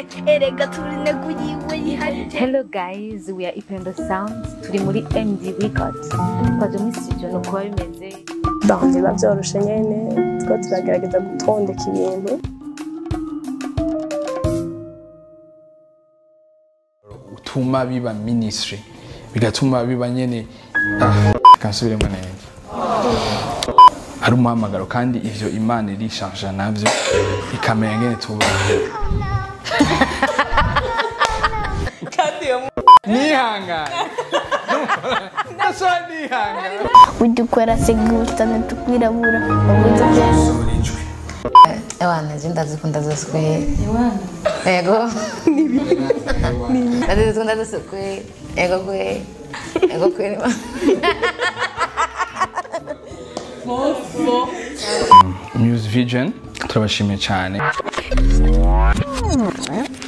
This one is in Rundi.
erega turi intego yiwe yiharije Hello guys, we are Ipendo Sounds. Turi muri MD Records. Twaje muri studio no kuba bimeze. Bon, biba byoroshe nyene two turagerageza gutondeka ibintu utuma biba ministry bigatuma biba nyene ah, kansubiremo neza ari umuhamagaro kandi ivyo imana irishanja navyo ikamenya ngene tuba nihangane nasaba nihangane ujya ukora segusta ntitukwirabura ubuze byose Ewana, je ndazikunda zose kweli. Ego. Ndazikunda zose kweli. Ego kweli. Ego kweli. Muse Vision turabashimiye cyane